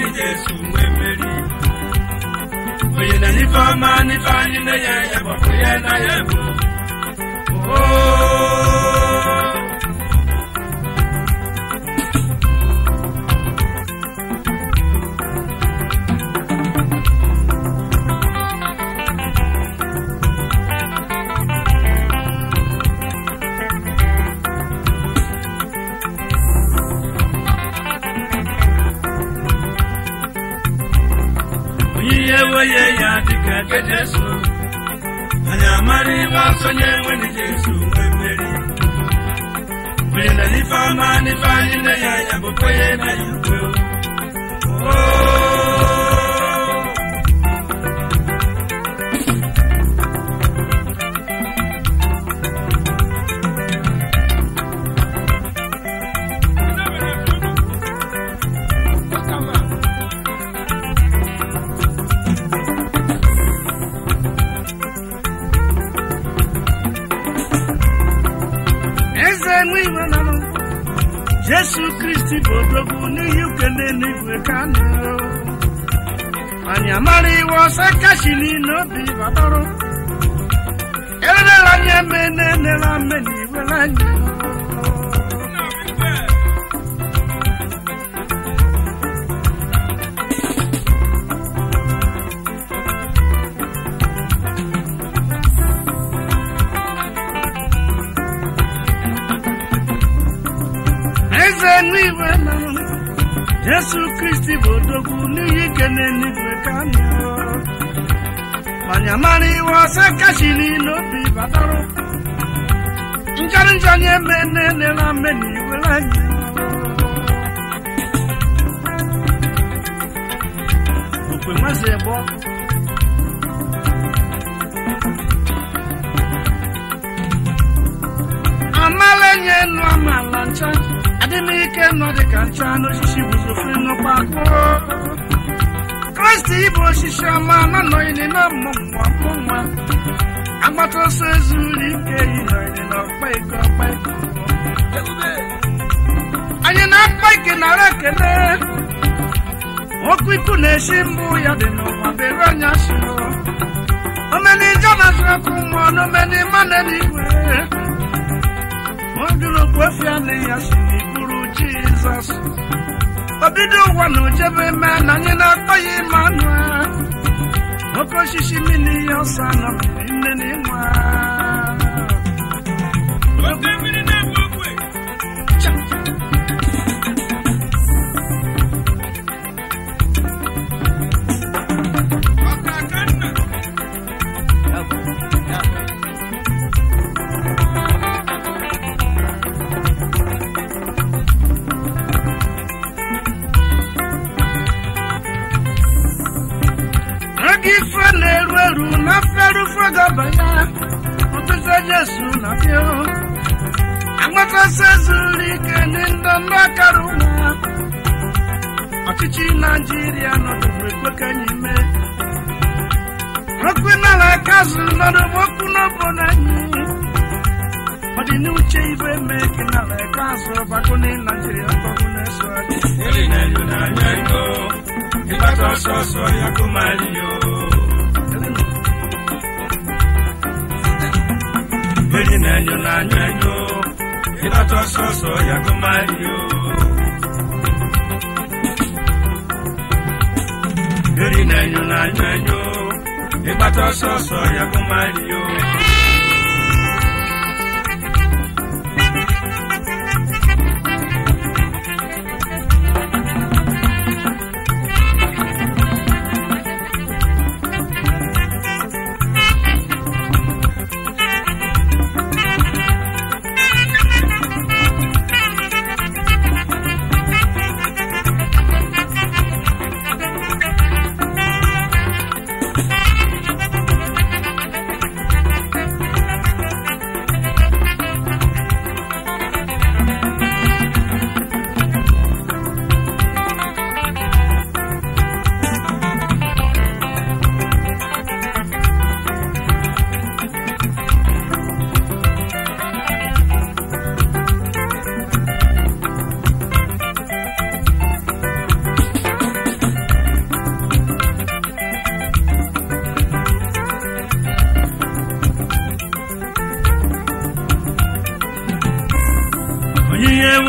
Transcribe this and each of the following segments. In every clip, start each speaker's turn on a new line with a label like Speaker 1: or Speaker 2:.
Speaker 1: Jesu wee meri onye na n'ife ọma n'ife anyị na-enye ya gbapụ ya na ya bụ Oh. onye enweghị ya dịka nke Jesu anyị amara ibe asonye enweghị Jesu nwee mmeri onye na n'ife ọma n'ife anyị na ya ya bụ kwenye na ya ukwe
Speaker 2: eze nwe iwe nanụ jesu kristi bụ odogwu n'ihi ukele n'igwe ka nụ anyị amara iwe ọsọ kashi niile obi batọrọ erela anyị eme na-enela mme na iwere anyị eze n'igwe nanụ jesu kristi bụ odogwu n'ihi ikele n'igwe ka nụ anyị amara iwe ọsọ kashi niile obi batọrọ njọrọ njọ anyị eme na-enela mme na iwere anyị okwe nwazi egbe ọkụ amala enye enu amala ncha adịmike nọ dịka ncha n'osisi guzofe n'ụgbakpọ kristi ịbụ osisi ọma nanọghịrị na mmụnwa mmụnwa agbata ọsọ ezuru ike yi nọghịrị na ọkpa iko ọkpa iko anyị na-akpa ike nara ekele okwu ikwu na-esi mbụ ya dị n'ụwa bere anya siro omeni jonathan ọkụ mmụọ n'omeni mmanụ eluigwe Ogologo okwu anaghị ya si n'ikpuru Jizọs. Obido ụwa na ojebe mee na anyị na-akpọ ya Emmanuel. Oke osisi mmiri ya ọsọ nọ mmiri nne na ịnwa.
Speaker 1: Oke mmiri na-egbu ogwe. Ọka aka nna.
Speaker 2: Ego ife na-eru eru na mferufe gọbanya. Ọtụtụ Jesu na bịa. Agbatasị zuru ike ndị ndọ ndụ akara ụwa. Ọchịchị Naijiria nọdụrụ ekwe ka anyị mee. okwu n'ala kazu nọdụ okwu n'obodo anyị ọ dị n'uche ibe mee gị n'ala kazu ọgbakọ na naijiria ọgbakọ na-eso adị
Speaker 1: Eri na-enyo n'anya ego. Ịgbata ọsọ ọsọ ya kụmali yo. Eri na-enyo n'anya ego. Ịgbata ọsọ ọsọ ya kụmali yo. Eri na-enyo n'anya ego. Ịgbata ọsọ ọsọ ya kụmali yo.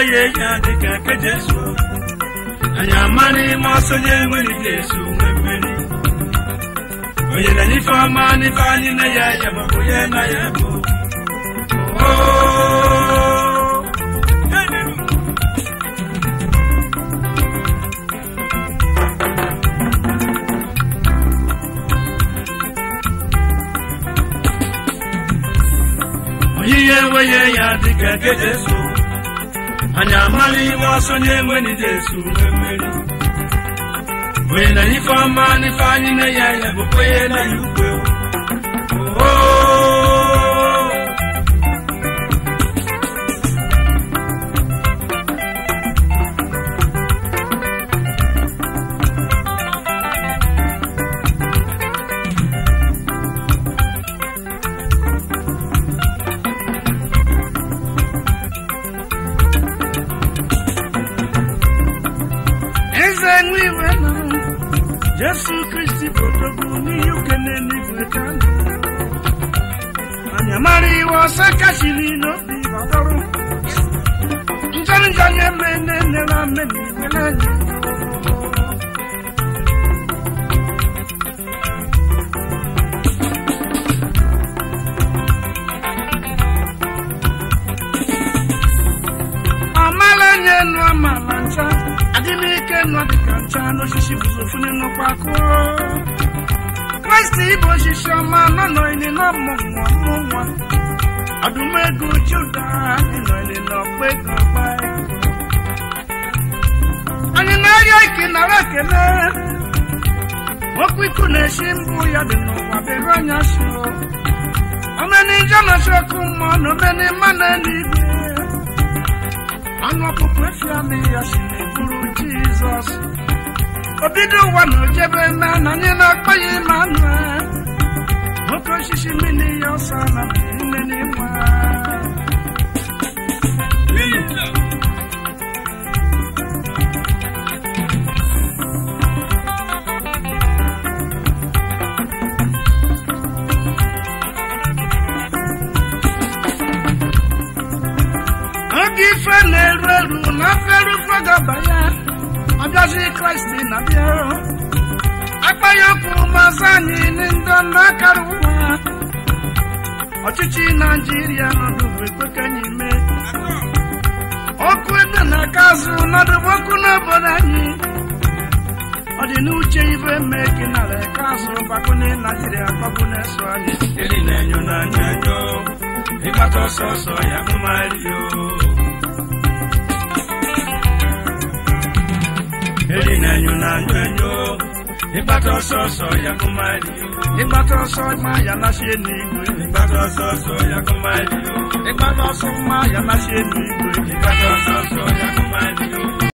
Speaker 1: enweghị ya dịka nke Jesu anyị amara ime ọsọ nye enweghị Jesu nwe mmeri onye na n'ife ọma n'ife anyị na ya ya maọbụ ya na ya bụ Oh, oyiyi enweghị ya dịka nke Jesu anyị amara ime ọsọ nye enweghị Jesu nwe mmeri onye na ife ọma n'ife anyị na ya ya bụkwa ihe na ya ukwe Oh,
Speaker 2: eze nwe iwe na jesu kristi bụtogbu n'ihe ukene n'igwe ka ndụ anya mara iwe ọsọ kachiri n'obi gbadọrọ njọ njọ nye mene nere ame n'igwe n'anya amala nye nụ amala ncha adị n'ike nọ dịka ncha n'osisi buzofuni nụkwa kụọ kraịst ịbụ osisi ọma nọ n'ili n'ọmụ nwa mụ nwa ọdụmego juda ịnọili n'ọkpa ego ọkpa anyị na-arịọ ike nara ekele okwu iku na-esi mbụ ya dị n'ụwa bere anya so omeni njọ na-achọ ọkụ mmụọ na omeni mma na eluigwe anụ ọkpụkpụ efi amị ya si n'eburu jizọs obido ụwa na ojebe eme na anyị na-akpọ ya Emmanuel nwoke osisi mmiri ya ọsọ na mmiri nwa oge ife na-eru eru na feru fagaba ya ọbịazi kraịst na-abịa akpa ya okwu mazị anyị ndị ndọ na-akara ụwa ọchịchị naijiria nọdụ ekwekenye ime okwu ebe na-aka azụ nọdụ okwu n'obodo anyị ọ dị n'uche ife mee gị nara eke azụ gbakọne naijiria gbagbu na-eso anyị
Speaker 1: eri na-enyo n'anya enyo ịgbata ọsọ ọsọ ya mmario eri na-enyo n'anya enyo ịgbata ọsọ ọsọ ya mmario
Speaker 2: ịgbata ọsọ ma ya nachie n'igwe
Speaker 1: ịgbata ọsọ ọsọ ya mmario
Speaker 2: ịgbata ọsọ ma ya nachie n'igwe
Speaker 1: ịgbata ọsọ ọsọ ya mmario